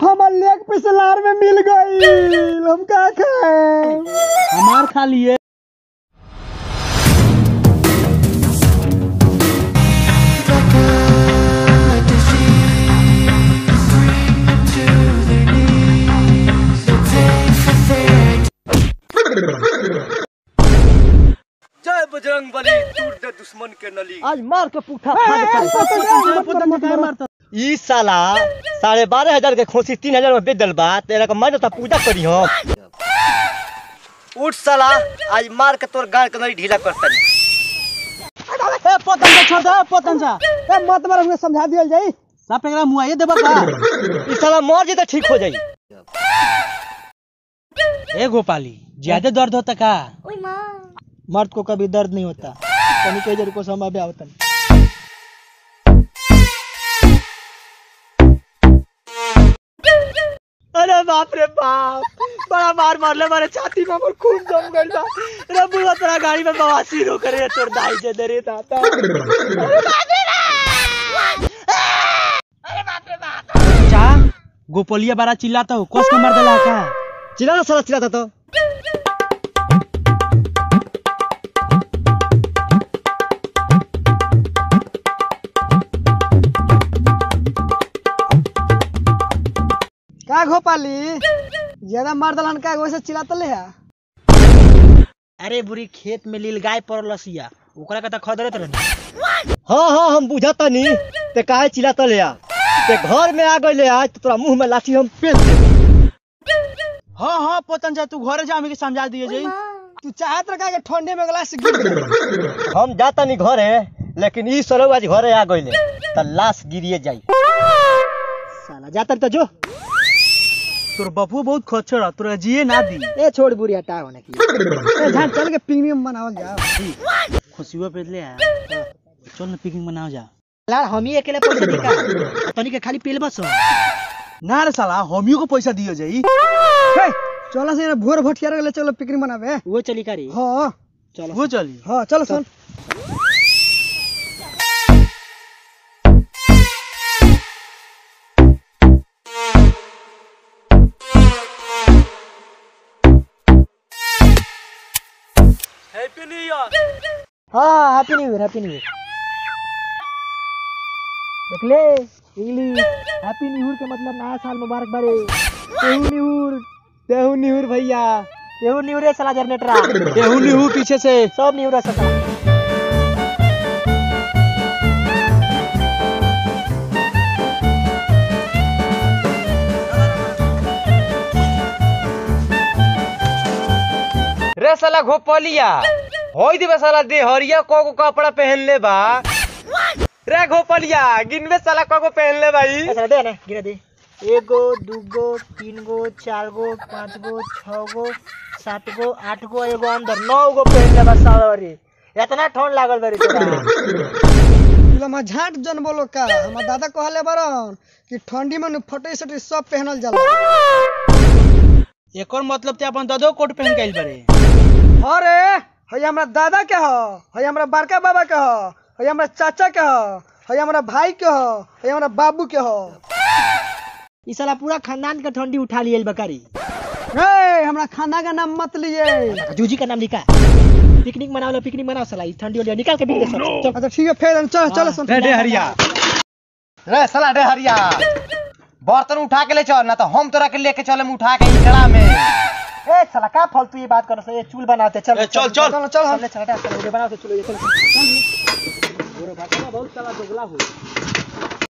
हमार लेग पीस लार में मिल गई हम का खाए हमार खा लिए जय बजरंग बली टूट दे दुश्मन के नली आज मार के पूठा फाड़ दे ई साला साढ़े बारह हजार के खोसी तीन हजार में बेच दल बा तेरा का मन पूजा करी हम उठ साला आज मार के तोर गाड़ के नली ढीला करता ए पतन जा छोड़ दे ए, पतन जा ए मत मार हमके समझा दियल जाई साफ एकरा मुआइए देबा का ई साला मर जे तो ठीक हो जाई ए गोपाली ज्यादा दर्द होता का मर्द को कभी दर्द नहीं होता तनी के जर को समय आवतन अरे बाप रे बाप बड़ा मार मारले मारे छाती में हमर खून जम गइल बा रे बुआ तोरा गाड़ी में बवासीर हो करे तोर दाई जे दे रे दाता चा गोपलिया बारा चिल्लाता हो कस के मार देला का चिल्ला ना साला चिल्लाता तो का घोपाली ज्यादा मार दलन का वैसे चिल्लात ले है अरे बुरी खेत में लील गाय पड़ल लसिया ओकरा का त खदरत रहनी हाँ हाँ हम बुझाता नी ते काहे चिल्लाता ले आ ते घर में आ गइले आज तो तोरा मुंह में लाठी हम पेल दे हाँ हाँ पतन जा तू घरे जा हमें के समझा दिए जाई तू चाहत रखा के ठंडे में गिलास गिर गया। हम जाता नी घरे लेकिन ई सरौ आज घरे आ गइले त लाश गिरिए जाई साला जातर तो जो तोर बपुआ बहुत खच्चर तोरा जिए ना दी ए छोड़ बुरी हटा होने की ए झाड़ चल के प्रीमियम बनावल जाओ खुशियो पे ले आ चल ना पिकनिक मनाओ जा यार हम ही अकेले पैसे दी का तनी के खाली पील बस ना रे साला हमियो को पैसा दियो जाई हे चलो से भोर भटियार गेले चलो पिकनिक मनावे वो चली करी हां चलो वो चली हां चलो सुन हैप्पी न्यू ईयर हाँ happy new year happy new year देख ले इंग्लिश हैप्पी न्यू ईयर के मतलब नया साल मुबारक बारे तेहू न्यूर तेहू न्यूर भैया तेहू न्यूर है साला जनरेटर केहू निहू पीछे से सब न्यूर है साला रे साला घोपलिया होई दिबे साला देहरिया को को कपड़ा पहन ले बा रे घोपलिया गिनबे साला को को पहन ले भाई ऐसा दे ना गिरा दे एगो दूगो तीन गो चार गो पाँच गो छह गो सात गो आठ गो एगो अंदर नौ गो पहन ले बस सावरी इतना ठंड लागल बरी तोरा लम्हा झाट जन बोलो का हमार दादा कहले बरन कि ठंडी में फटे सटे सब पहनल जाला एकर मतलब ते अपन ददो कोट पहन के आइल बारे अरे हई हमरा दादा के ह हई हमरा बड़का बाबा के ह हई हमरा चाचा के ह हई हमरा भाई के ह हई हमरा बाबू के ह ई साला पूरा खानदान के ठंडी उठा लियल बकारी ए हमरा खाना का नाम मत लिए जूजी का नाम लिखा पिकनिक मनाओ लो पिकनिक मनाओ साला ई ठंडी वाली निकाल के बिक दे सब चल अच्छा ठीक है फिर चल चल सुन रे हरिया रे साला रे हरिया बर्तन उठा के ले चल ना तो हम तोरा के लेके चले उठा के इकड़ा में ए साला का फालतू ये बात करो ये चूल बनाते चल ए, चल, चल। चल चल हम चल चल चल वीडियो बनाओ चलो ये चल गोरो भाषा बहुत साला दोगला हो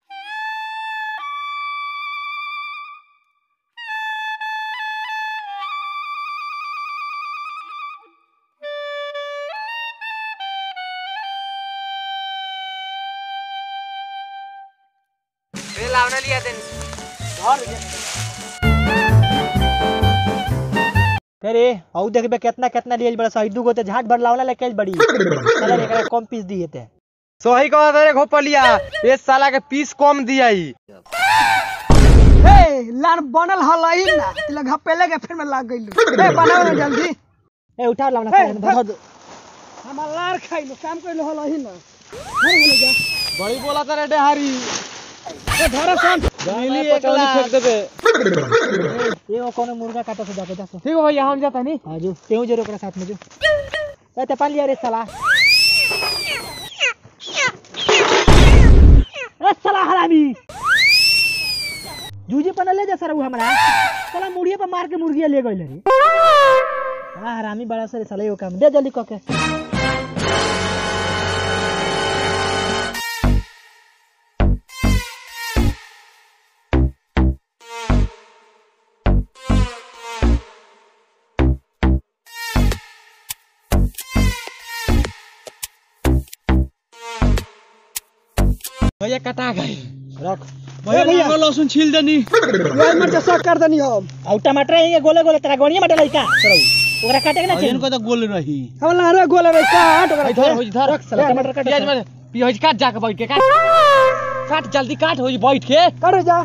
अरे औ देखबे कितना कितना लिए बड़ा सही दू गो ते झाट भर लावला लेके आइल बड़ी साला एकरा कम पीस दिए ते सोही कहा रे घोपलिया ये साला के पीस कम दियाई ए लान बनल हलही ना तिला घपेले के फिर में लाग गइल ए बनाओ ना जल्दी ए उठा लावना साला धर दो हमार लार खाइलो काम कइलो हलही ना घर बोले जा बड़ी बोला रे डेहारी ए धर सन मिली एक फेंक देबे एगो कोनो मुर्गा काटा से जाके जासो ठीक है भैया हम जाता नहीं हां जो तेहू जरूर ओकरा साथ में जो ए ते पालिया रे साला ए साला हरामी जूजी पन ले जा सर उ हमरा साला मुड़िए पे मार के मुर्गिया ले गइल रे साला हरामी बड़ा सर साला एगो काम दे जल्दी क के भैया कटा गए रख भैया भैया लहसुन छील देनी यार मर सब कर देनी हम और टमाटर है गोले गोले तेरा गणिया मटर लइका सरौ ओकरा काटे के ना चाहिए इनको तो गोल रही हम लारे गोल रे काट ओकरा धर, हो धर। रख साला, टमाटर काट। प्याज में प्याज काट जाके बैठ के काट काट जल्दी काट हो बैठ के काट जा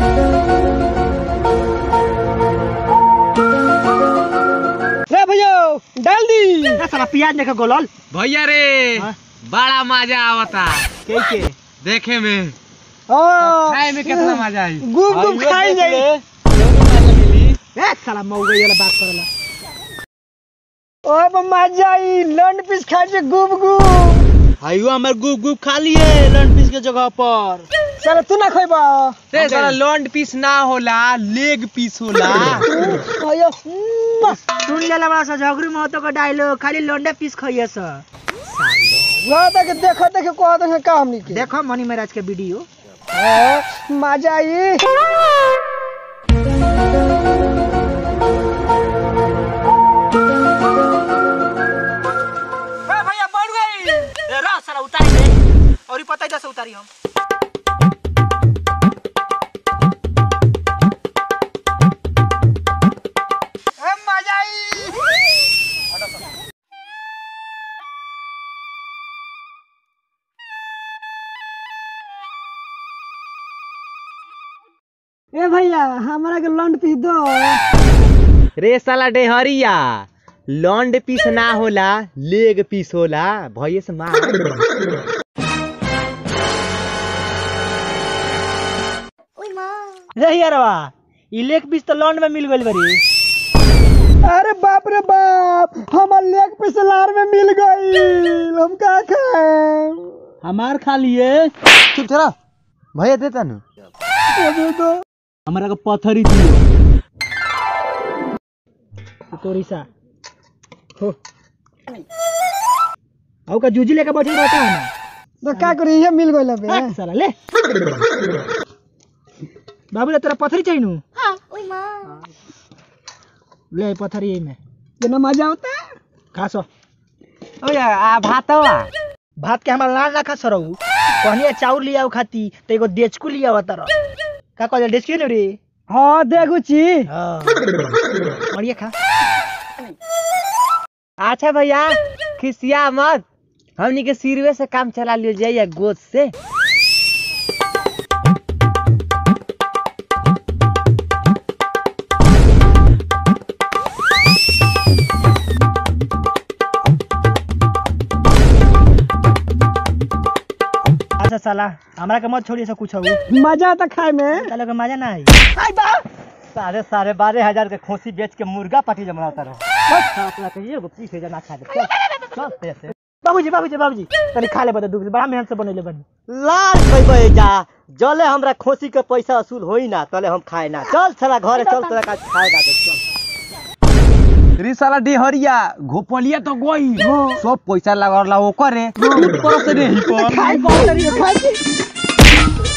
रे भैया डाल दी ए साला प्याज देखे गोलल भैया रे हाँ? बड़ा मजा आवता के के देखे में हां खाए में कितना मजा आई गुम गुम खाई जाई ए साला मऊ गई वाला बात करला अब मजा आई लंड पीस खा जे गुब गुब आइयो हमर गुप गुप खा लिए लंड पीस के जगह पर चल तू ना खइबा रे साला लॉन्ड पीस ना होला लेग पीस होला भैया सुन ले बड़ा सा झगरू महतो का डायलॉग खाली लोंडे पीस खइए स वहां तक देखो देखो को देखे का हमनी के देखो मनी महाराज के वीडियो हाँ, मजा आई भैया बढ़ गई रह साला उतारी दे और पता ही जैसे उतारी हम मजा आई ए भैया हमरा के लंड पी दो रे साला डेहरिया लॉन्ड पीस ना होला लेग पीस होला भैया से मार रे यारवा ई लेग पीस तो लॉन्ड में मिल गइल बरी अरे बाप रे बाप हमार लेग पीस लार में मिल गई हम का खाए हमार खा लिए चुप तेरा भैया देता ना दे दो हमारा को पत्थर ही दियो तोरी सा हो आउ का जूजी लेके बैठल रहता है ना तो का करी ये मिल गइल बे हट साला ले बाबू रे तेरा पत्थरी चाहिए नु ले पत्थर यही में जना मजा आता खा सो ओ यार आ भातवा भात के हमारा लाल ना खा सरऊ कहनिया चाउर लिया खाती तो एगो देचकू लिया हुआ तारा का कहल देचकू ने रे हां देखू छी हां और ये खा अच्छा भैया खिसिया मत हमनी के सिरवे से काम चला लियो जाइए गोद से अच्छा साला हमरा के मत छोड़िए सब कुछ हो मजा आता खाए में साला के मजा ना आई साढ़े साढ़े बारह हजार के खोसी बेच के मुर्गा पार्टी जमलाता रहो बस अपना कहिए एगो पीस है जना खा दे चल चल पैसे बाबूजी बाबूजी बाबूजी तनी खा ले बता दूध बड़ा मेहनत से बनेले बनी लाल खइबे जा जले हमरा खोसी के पैसा वसूल होई ना तले हम खाए ना चल साला घरे चल तोरा का खाए ना दे चल रे साला डेहरिया घोपलिया तो गई सब पैसा लगला ओकरे पर से नहीं पर खाए बहुत तरी खाए छी